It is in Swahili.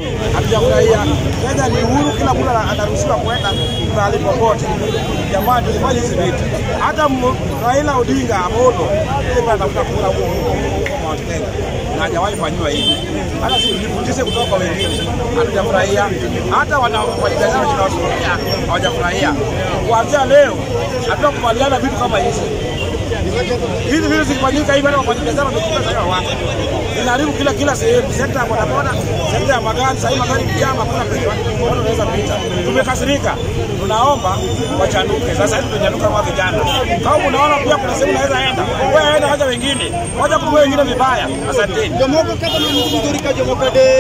hatujafurahia. Kenya ni uhuru, kila mtu anaruhusiwa kwenda mahali popote. Jamani, tusifanye hizi vitu. Hata m- Raila Odinga Amolo yeye anatafuta kura huko huko huko Mount Kenya na hajawahi fanyiwa hivi. Hata sisi tujifundishe kutoka kwa wengine, hatujafurahia. Hata wana wajadiliana tunawasimamia hawajafurahia. Kuanzia leo hatutakubaliana vitu kama hizi hizi vitu zikifanyika hivi, hata wafanyabiashara wamekuja sasa wako inaharibu kila kila sehemu, sekta ya bodaboda, sekta ya magari. Sasa hivi magari kijama, hakuna penye watu wanaweza pita. Tumekasirika, tunaomba wachanuke. Sasa hivi tunachanuka kama vijana. Kama unaona pia kuna sehemu unaweza enda, wewe enda, wacha wengine, wacha kuwa wengine vibaya. Asanteni. Jomoko kata na mtu mzuri ka jomoko de